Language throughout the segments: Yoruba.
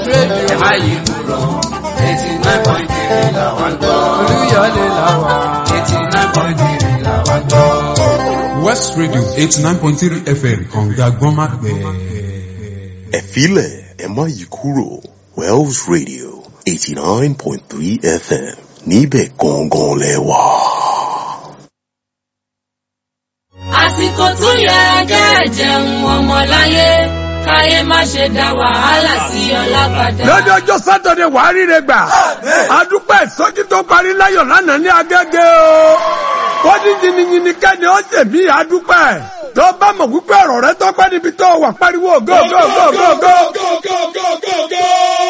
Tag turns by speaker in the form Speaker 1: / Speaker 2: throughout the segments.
Speaker 1: ẹ má yí kúrò eighty nine point three là wá ń gbọ́.
Speaker 2: Olúyọ̀lé là wà.
Speaker 1: eighty nine point three là wá ń gbọ́.
Speaker 3: West Radio eighty nine point three FM kànga gbọ́nmágbẹ́.
Speaker 4: ẹ̀fílẹ̀ ẹ má yí kúrò Wells Radio eighty nine point three FM níbẹ̀ gangan lẹ wà.
Speaker 5: àsìkò tó yẹ kẹ́ ẹ jẹun ọmọláyé káyé má ṣe dá wàhálà sí ọlá padà.
Speaker 6: lọ́jọ́ ọjọ́ sátọ̀dẹ̀ wàá ríre gbà adúpẹ́ ìsọjí tó parí láyọ̀ lánàá ní agẹ́gẹ́ o wọ́n ní yìnyínyìnyín kẹ́ni ó ṣe mí adúpẹ́ tó bá mọ̀ wípé ọ̀rọ̀ rẹ tọ́pẹ́ níbi tó wà pariwo go go go go go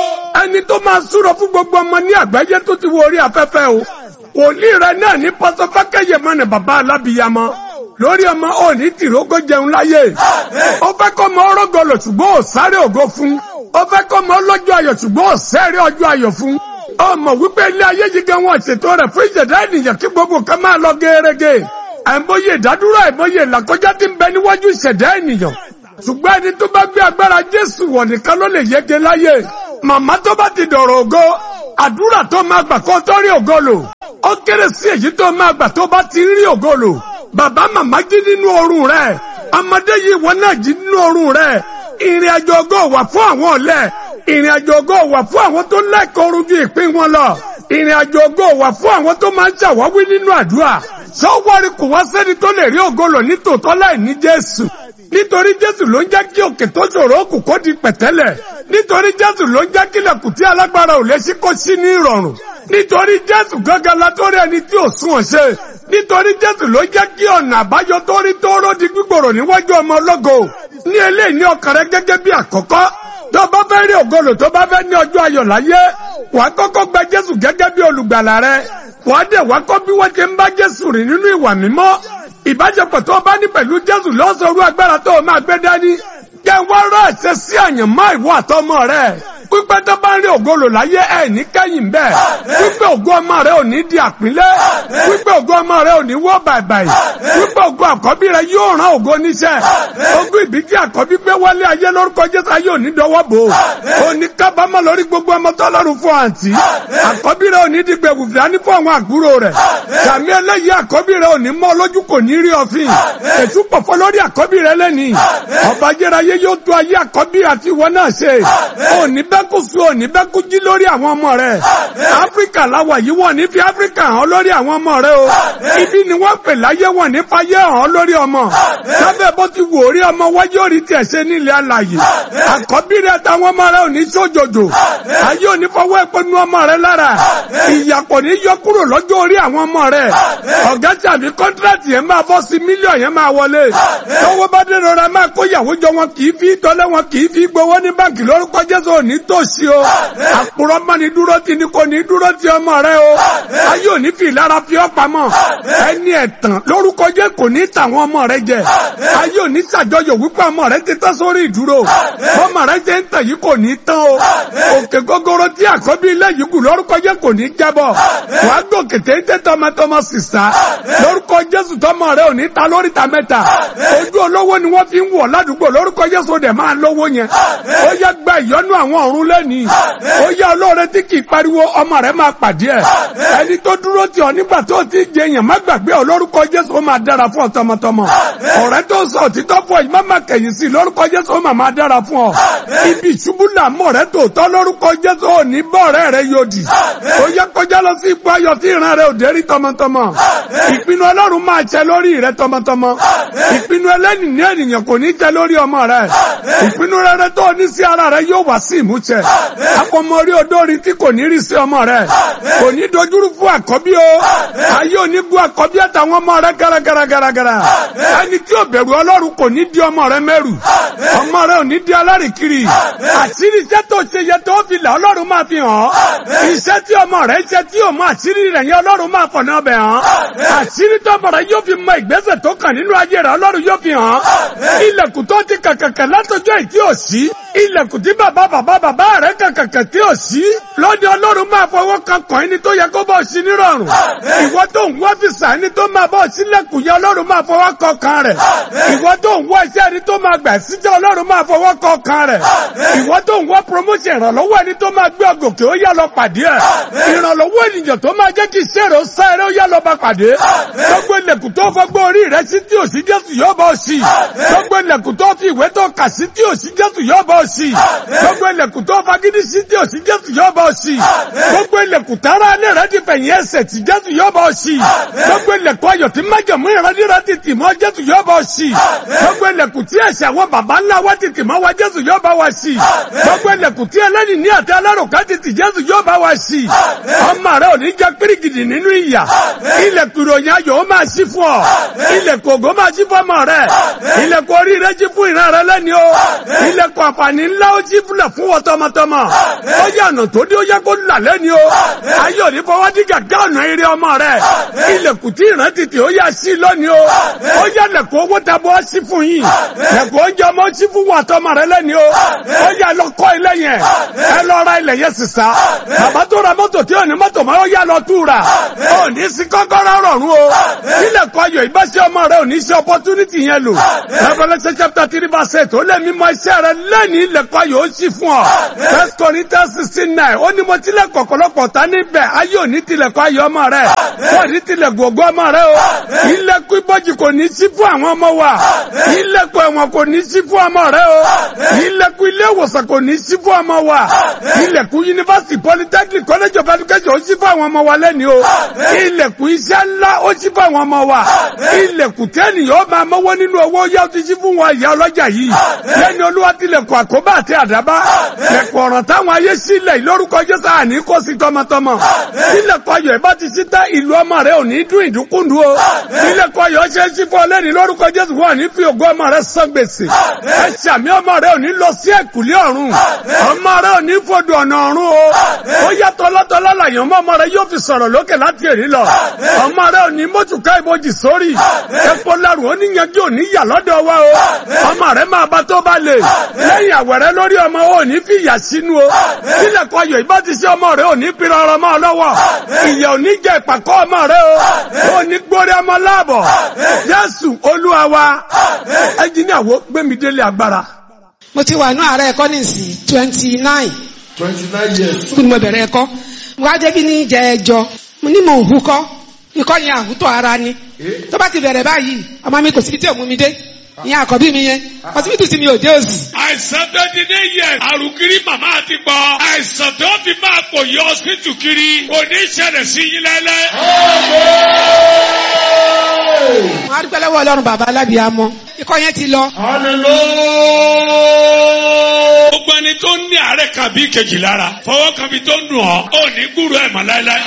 Speaker 6: ẹni tó máa súrọ fún gbogbo ọmọ ní àgbáyé tó ti wo orí afẹ́fẹ́ o wòlíì rẹ náà ní pọ́sọ́fákẹ́yẹ mọ́ni bàbá alábìyamọ lórí ọmọ òní tìrógó jẹun láyé ó fẹ́ kọ́ ọmọ ọrọ́gọlọ̀ ṣùgbọ́n ò sáré ògo fún ó fẹ́ kọ́ ọmọ ọlọ́jọ́ ayọ̀ ṣùgbọ́n ò sẹ́rẹ̀ ọjọ́ ayọ̀ fún ọmọ wípé ilé ayé yìí gan wọn ṣètò rẹ̀ fún ìṣẹ̀dá ènìyàn kí gbogbo kan máa lọ gẹ́rẹ́gẹ́ àìmọye ìdádúró àìmọye ìlàkọjá tí ń bẹ níwájú ìṣẹ̀dá ènìyàn ṣùgbọ́n ẹni tó bá gbé agbára Jésù wọ̀ nìkan ló lè yege láyé màmá tó bá ti dọ̀rọ̀ ògo àdúrà tó máa gbà kó tó rí ògo lò ó kéré sí èyí tó máa gbà tó bá ti rí ògo lò bàbá màmá jí nínú oorun rẹ̀ ọmọdé yìí wọn náà jí nínú oorun rẹ̀ ìrìn àjò ògo wà fún àwọn ọ̀lẹ ìrìn àjò ògo wà fún àwọn tó lẹ́kọ̀ọ́ oorun ju ìpín wọn lọ ìrìn àjò ògo wà fún àwọn tó máa ń ṣàwáwí nínú àdúrà sọ́wọ́rì kò wá sẹ́ni tó lè rí ògo lò ní tòótọ́ láì ní Jésù nítorí Jésù ló ń jẹ́ kí òkè tó ṣòro òkú kó di pẹ̀tẹ́lẹ̀ nítorí Jésù ló ń jẹ́ kí ilẹ̀kùn tí alágbára ò lè ṣí kó ṣí ní ìrọ̀rùn nítorí Jésù gángan la tó rí ẹni tí ò sún ọ̀ṣẹ́ nítorí Jésù ló jẹ́ kí ọ̀nà àbáyọ tó rí tóóró di gbígbòrò níwájú ọmọ ológo ní eléyìí ní ọkàn rẹ gẹ́gẹ́ bí àkọ́kọ́ tó bá fẹ́ rí ògolo tó bá fẹ́ ní ọjọ́ ayọ̀ láyé wàá kọ́kọ́ gba Jésù gẹ́gẹ́ bí olùgbàlà rẹ wàá dẹ̀ wàá kọ́ bí wọ́n ti ń bá Jésù rìn nínú ìwà mímọ́ ìbáṣepọ̀ tó bá ní pẹ̀lú Jésù lọ́sọ̀rọ̀ agbára tó o máa gbé dání kẹ́ wá rà ẹ̀ṣẹ̀ sí àyànmọ́ ìwọ àtọmọ rẹ̀ pípẹ́ tó bá ń rí ògolo láyé ẹ̀ ní kẹ́yìn bẹ́ẹ̀ pípẹ́ ògo ọmọ rẹ̀ ò ní di àpínlẹ̀ pípẹ́ ògo ọmọ rẹ̀ ò ní wọ́ bàìbàì pípẹ́ ògo àkọ́bí rẹ̀ yóò rán ògo níṣẹ́ ogún ìbí tí àkọ́bí gbé wálé ayé lórúkọ Jésù ayé òní dọwọ́ bò ó ní kábàámọ̀ lórí gbogbo ọmọ tọ́lọ́run fún àǹtí àkọ́bí rẹ̀ ò ní di gbẹ̀wù fìdání fún àwọn àbúrò rẹ̀ sàmì eléyìí àkọ́bí rẹ̀ ò ní mọ́ lójú kò ní rí ọ̀fìn ètú pọ̀fọ́ lórí àkọ́bí rẹ̀ lẹ́nìí ọba jẹ́ráyé yóò tó ayé àkọ́bí àti ìwọ náà ṣe òní bẹ́ bẹ́kú sùn òní bẹ́kú jí lórí àwọn ọmọ rẹ̀. áfíríkà láwà yìí wọ́n ní fi áfíríkà hàn lórí àwọn ọmọ rẹ̀ o. ibi ni wọ́n pè láyé wọ́n ní fayé hàn lórí ọmọ. sábẹ́ bó ti wò orí ọmọ wájú orí tiẹ̀ ṣe nílẹ̀ alàyè. àkọ́bí rẹ̀ táwọn ọmọ rẹ̀ ò ní sójòjò. ayé ò ní fọwọ́ epo nu ọmọ rẹ̀ lára. ìyà kò ní yọ kúrò lọ́jọ́ orí àwọn ọmọ rẹ̀. ọ̀gá tàbí kọ́ńtíráàtì yẹn máa bọ́ sí mílíọ̀n yẹn máa wọlé. tọ́wọ́ bá dé rọra máa kó yàwó jọ wọn kì í fi tọ́lẹ̀ wọn kì í fi gbowó ní báǹkì lórúkọ Jésù òní tòsí o. àpòrọ̀ mọ́ ni dúró ti ni kò ní dúró ti ọmọ rẹ o. ayé òní fi ìlara fi ọ́ pamọ́. ẹni ẹ̀tàn lórúkọ jẹ́ kò ní tàwọn ọmọ rẹ jẹ. ayé òní ṣàjọyọ̀ wípé ọmọ rẹ ti tán sórí ìdúró. ọmọ rẹ jẹ́ ń tàn yìí kò ní tán o. òkè gógóró tí àkọ́bí ilé yìí kù lórúkọ jẹ́ kò ní jábọ̀. wàá gòkè téńté tọmọtọmọ sísá. lórúkọ Jésù tọmọ rẹ ò ní ta lórí ta mẹ́ta. ojú olówó ni wọ́n fi ń wọ̀ ládùúgbò lórúkọ Jésù dẹ̀ máa lówó yẹn. ó yẹ gba ìyọ́nú àwọn ọ̀run lẹ́nìí ó yá olóore tí kì í pariwo ọmọ rẹ máa pàdé ẹ ẹni tó dúró tì ọ nígbà tó ti jẹ èèyàn má gbàgbé ọ lórúkọ Jésù ó máa dára fún ọ tọmọtọmọ ọ̀rẹ́ tó sọ òtítọ́ fún ọ yìí má má kẹ̀yìn sí lórúkọ Jésù ó máa máa dára fún ọ ibi ìṣubú làmọ rẹ tó tọ lórúkọ Jésù ò ní bọ ọ̀rẹ́ rẹ yóò dì ó yẹ kọjá lọ sí ipò ayọ̀ tí ìran rẹ ò dé rí tọmọtọmọ ìpinnu Ọlọ́run máa ṣẹ lórí rẹ tọmọtọmọ ìpinnu ẹlẹ́ni ní ènìyàn kò ní ṣẹ lórí ọmọ rẹ ìpinnu rere tó ní sí ara rẹ yóò wá sí ìmúṣẹ akọmọ orí odórí tí kò ní rí sí ọmọ rẹ kò ní dojúrú fún àkọ́bí o ayé òní gun àkọ́bí àtàwọn ọmọ rẹ gàràgàràgàrà ẹni tí ò bẹ̀rù ọlọ́run kò ní di ọmọ rẹ mẹ́rù ọmọ rẹ ò ní di alárìkiri àṣírí iṣẹ́ tó ṣe yẹ tó fi là ọlọ́run máa fi hàn iṣẹ́ tí ọmọ rẹ ṣe tí ò mọ àṣírí rẹ̀ yẹn ọlọ́run máa fọ̀nà ọbẹ̀ hàn àṣírí tó ọmọ rẹ yóò fi mọ ìgbésẹ̀ tó kàn nínú ayé rẹ ọlọ́run yóò fi hàn ilẹ̀kùn tó ti kàkàkà látọjọ́ ìtí ò sí ilẹ̀kùn tí bàbá bàbá bàbá bàbá rẹ kàkàkà tí ò sí lóde ọlọ́run máa fọwọ́ kan kàn ẹni tó yẹ kó bọ̀ sí nírọ̀rùn ìwọ tó ń wá fìsà ẹni tó máa bọ̀ sílẹ̀kùn yẹn ọlọ́run máa fọwọ́ kan kan rẹ̀ ìwọ tó ń wá iṣẹ́ ẹni tó máa gbà síjẹ́ ọlọ́run máa fọwọ́ kan kan rẹ̀ ìwọ tó ń wá promotion ìrànlọ́wọ́ ẹni tó máa gbé ọgòkè ó yá lọ pàdé ẹ̀ ìrànlọ́wọ́ ènìyàn tó máa jẹ́ kí iṣẹ́ rẹ̀ ó sá eré ó yá lọ bá pàdé gbogbo ilẹ̀kùn tó fọgbọ́ orí rẹ̀ sí tí ò sí jésù yóò bọ̀ sí gbogbo ilẹ̀kùn tó fi ìwé tó kà sí tí ò sí jésù yóò bọ̀ sí gbogbo ilẹ̀kùn tó fagídí sí tí ò sí jésù yóò bọ̀ sí gbogbo ilẹ̀kùn tára alẹ́ rẹ̀ ti fẹ̀yìn ẹsẹ̀ tí jésù yóò bọ̀ sí gbogbo ilẹ̀kùn ayọ̀ tí májàmú ìrandíra ti tì mọ́ jésù yóò bọ̀ sí gbogbo ilẹ̀kùn tí ẹ̀ṣẹ̀ àwọn baba ńlá wa ti tì mọ́ wa jésù yóò bá wa sí gbogbo ilẹ̀kùn tí ẹlẹ́ni ní àti alárùká ti tì jésù yóò bá wa sí ọmọ rẹ ò ní jẹ́ pírígìdì nínú ìyà ilẹ̀kùn ìròyìn ayọ̀ ó máa ṣí fún ọ ilẹ̀kùn ògo máa ṣí fún ọmọ rẹ ilẹ̀kùn oríire ṣí fún ìran rẹ lẹ́ni o ilẹ̀kùn àǹfààní ńlá ó ṣí fúnlẹ̀ fún wọn tọmọtọmọ ó yẹ ọ̀nà tó dé ó yẹ kó là lẹ́ni o ayé òní fọwọ́ dí gàgá ọ̀nà eré ọmọ rẹ ilẹ̀kùn tí ìran tètè ó yà sí lónìí o ó yẹ lẹ̀kùn owó tabọ́ ṣí fún yín lẹ̀kùn oúnjẹ ọmọ ṣí fún wọn tọmọ rẹ lẹ́ni o ó yẹ lọ kọ́ ilé yẹn ẹ lọ ra ilẹ̀ yẹn sísá bàbá tó ra mọ́tò tí ò ní mọ́tò máa ó yá lọ tú ra ó ní sí kọ́kọ́rọ́ rọ̀rùn o ilẹ̀kùn ayọ̀ ìbáṣẹ́ ọmọ rẹ ò ní ṣe opportunity yẹn lò Revelation chapter three verse eight ó lé mímọ́ iṣẹ́ rẹ lẹ́ni ilẹ̀kùn ayọ̀ ó sì fún ọ First Corinthians sixteen nine ó ní mo tilẹ̀ kọ̀kọ̀lọ́pọ̀ ta níbẹ̀ ayé ò ní tilẹ̀kùn ayọ̀ ọmọ rẹ wọ́n ní tilẹ̀ gbogbo ọmọ rẹ o ilẹ̀kùn ibojì kò ní sí fún àwọn ọmọ wa ilẹ̀kùn ẹ̀wọ̀n kò ní sí fún ọmọ rẹ o ilẹ̀kùn ilé ìwòsàn kò ní sí fún ọmọ wa ilẹ̀kùn yunifásitì polytechnic college of education ó sí fún àwọn ọmọ wa lẹ́ni o ilẹ̀kùn iṣẹ́ ńlá ó sí fún àwọn ọmọ wa ilẹ̀kùn tẹ́nìyàn ó máa mọ́wọ́ nínú owó yá ó ti sí fún wọn ìyá ọlọ́jà yìí lẹ́ni olúwa tilẹ̀kùn àkóbá àti àdábá lẹ̀kùn ọ̀ràn táwọn ayé sílẹ̀ lórúkọ jésù àní kó sí tọmọtọmọ ilẹ̀kùn ayọ̀ ìbá ti sí tá ìlú ọmọ rẹ ò ní dún ìdúkúndú o ilẹ̀kùn ayọ̀ ṣe é sí fún ọlẹ́ni lórúkọ jésù wọn ní fi ògo ọmọ rẹ san gbèsè ẹ ṣàmì ọmọ rẹ ò ní lọ sí ẹ̀kúlé ọ̀run ọmọ rẹ ò ní fòdù ọ̀nà ọ̀run o ó yá tọ́lọ́tọ́lọ́ làyàn mọ́ ọmọ rẹ yóò fi sọ̀rọ̀ lókè láti èrí lọ ọmọ rẹ ò ní mọ́tùká ìbòjì sórí epo lẹ́rù ó níyanjú ò ní yà lọ́dọ̀ wa o ọmọ rẹ máa bá tó bá lè lẹ́yìn àwẹ̀rẹ́ lórí ọmọ ò ní fi ìyà sínú o sílẹ̀ kọ ayọ̀ ìbá ti ṣe ọmọ rẹ ò ní pinnu ọrọ̀ mọ́ ọ lọ́wọ́ ìyà ò ní jẹ ìpàkọ́ ọmọ rẹ o ò ní gbórí ọmọ láàbọ̀ Jésù Olúwa wa ẹnjìníà wo gbẹmí délé agbára.
Speaker 2: mo ti wà ní ààrẹ ẹ̀kọ́ nísìnyí twenty nine
Speaker 1: twenty nine years.
Speaker 2: kí ni mo bẹ̀rẹ̀ ẹ̀kọ́ mo wá débi ní jẹ ẹjọ́ mo ní mò ń hukọ́ ikọ́ yẹn àhútọ̀ ara ni tó bá ti bẹ̀rẹ̀ báyìí ọmọ mi kò síbi tí ò mú mi dé ìyẹn àkọ́bí mi yẹn ọsibítù tí mi ò dé òsì.
Speaker 6: àìsàn tó ti dé yẹ àrùkiri màmá àti pọ̀ àìsàn tó fi máa pò yọ ọsibítù kiri kò ní ṣẹlẹ̀ sí yín lẹ́lẹ́.
Speaker 2: mo á dúpẹ́ lọ́wọ́ ọlọ́run bàbá alábìámọ́ ikọ́ yẹn ti lọ.
Speaker 6: gbogbo ẹni tó ní àárẹ̀ kàbí kejì lára fọwọ́ kan bí tó ń dùn ọ́ ò ní gbúrò ẹ̀ mọ́ láéláé.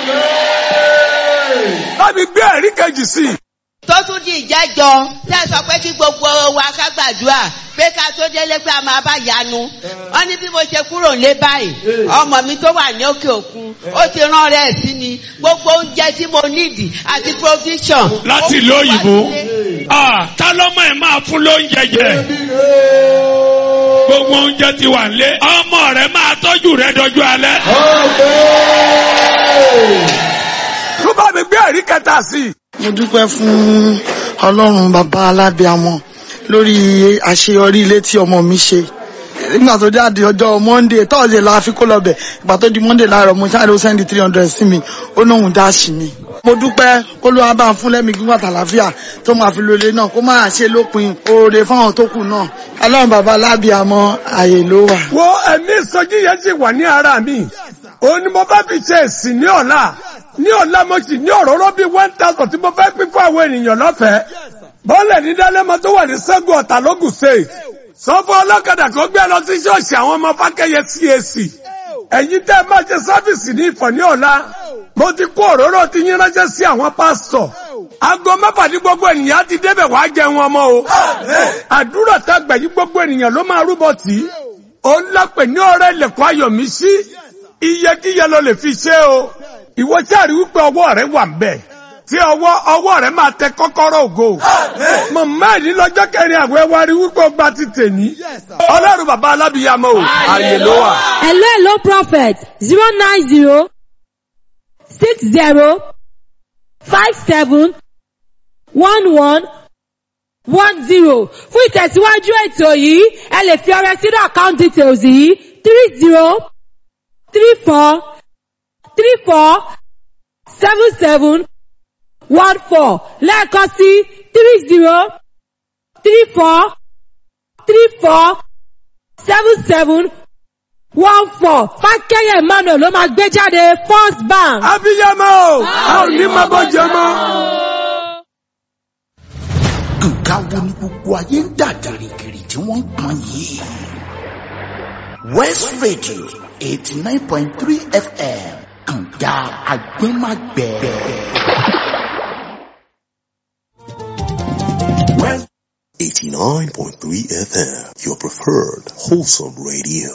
Speaker 6: láti gbé ẹ̀rí kejì sí i.
Speaker 7: tó tún di ìjẹ́jọ tẹ́ sọ pé kí gbogbo wa ká gbàdúrà pé ká tó délé pé a máa bá yanu wọ́n ní bí mo ṣe kúrò lé báyìí ọmọ mi tó wà ní òkè òkun ó ti rán rẹ̀ sí ni gbogbo oúnjẹ tí mo nídìí àti provision.
Speaker 6: láti ìlú òyìnbó Ah, ta lọ́mọ ẹ̀ máa fún lóúnjẹ jẹ gbogbo oúnjẹ ti wà nílé ọmọ rẹ máa tọ́jú rẹ dọjú alẹ́. tó bá mi gbé ẹ̀rí kẹta sí i.
Speaker 8: mo dúpẹ́ fún ọlọ́run bàbá alábíàmọ́ lórí àṣeyọrí ilé tí ọmọ mi ṣe nígbà tó jáde ọjọ́ monday thursday la fi kó lọ bẹ̀ ìgbà tó di monday láàárọ̀ mo ṣáà ló sẹ́ndì three hundred sí mi ó náà dáàṣì mi. mo dúpẹ́ kó ló wá bá ń fún lẹ́mìí gígùn àtàlàfíà tó máa fi lólè náà kó máa ṣe lópin oore fáwọn tó kù náà ọlọ́run bàbá alábíàmọ́ àyè ló wà.
Speaker 6: wo ẹ̀mí ìsọjí yẹn sì wà ní ara mi òun ni mo bá fi ṣe èsì ní ọ̀la ní ọ̀la mo sì ní òróró bíi one thousand tí mo fẹ́ pín fún àwọn ènìyàn lọ́fẹ̀ẹ́ bọ́ọ̀lẹ̀ ní dálẹ́mọ tó wà ní sẹ́gun ọ̀tà lógùn state sọ́fọ́ ọlọ́kadà tó gbé lọ sí ṣọ́ọ̀ṣì àwọn ọmọ fákẹ́yẹ CAC ẹ̀yin tẹ́ ẹ máa ṣe sáfìsì ní ìfọ̀ ní ọ̀la mo ti kó òróró ti yín ránṣẹ́ sí àwọn pásítọ̀ aago mẹ́fà ní gbogbo ènìyàn á ti débẹ̀ wá jẹun ọmọ o àdúrà tá a gbà yí gbogbo ènìyàn ló máa rúbọ tì í ó ń lápè ní ọ̀rẹ́ ilẹ̀kùn ayọ̀ mi sí iyekíye ló lè fi ṣe o ìwọ sáà rí wípé ọwọ́ rẹ wà ń bẹ̀ tí ọwọ́ ọwọ́ rẹ̀ máa tẹ kọ́kọ́rọ́ ògo. mọ̀mọ́ ẹ̀dín lọ́jọ́ kẹrin àwẹ̀ wa rí wípé ó gba ti tèmi. ọlọ́run bàbá alábìyàmọ́ o ààyè ló wà.
Speaker 9: hello hello prophet zero nine zero six zero five seven one one one zero fún ìtẹ̀síwájú ètò yìí ẹ lè fi ọrẹ sínú account details yìí three zero three four three four seven seven one four lẹ́ẹ̀kan sí three zero three four three four seven seven one four fákẹ́yẹ emmanuel ló máa gbé jáde first bank.
Speaker 6: abiyamọ o a ò ní máa bọ́ jẹ mọ́.
Speaker 10: nǹkan wo ni gbogbo ayé ń dà gìrìgìrì tí wọ́n ń pọn yìí. west radio eighty nine point three fm kànga agbẹ́magbẹ́.
Speaker 4: West 89.3 FM, your preferred wholesome radio.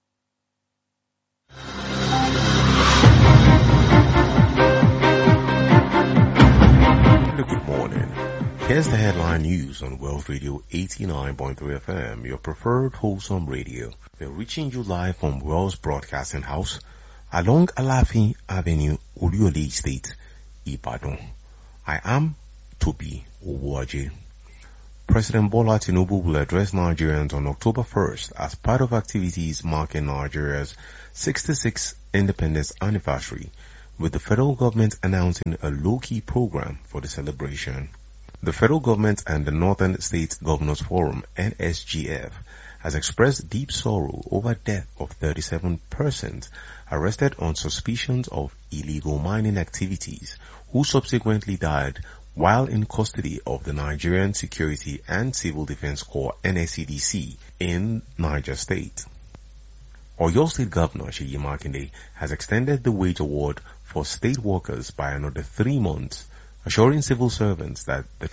Speaker 4: Good morning. Here's the headline news on Wealth Radio 89.3 FM, your preferred wholesome radio. We're reaching you live from Wells Broadcasting House along Alafin Avenue, Uriole Estate, Ibadan. I am Toby Owaje. President Bola Tinubu will address Nigerians on October 1st as part of activities marking Nigeria's 66th independence anniversary, with the federal government announcing a low-key program for the celebration. The federal government and the Northern State Governors Forum, NSGF, has expressed deep sorrow over death of 37 persons arrested on suspicions of illegal mining activities who subsequently died while in custody of the Nigerian Security and Civil Defense Corps NSCDC in Niger State. Oyo State Governor Sheyi Makinde has extended the wage award for state workers by another three months, assuring civil servants that the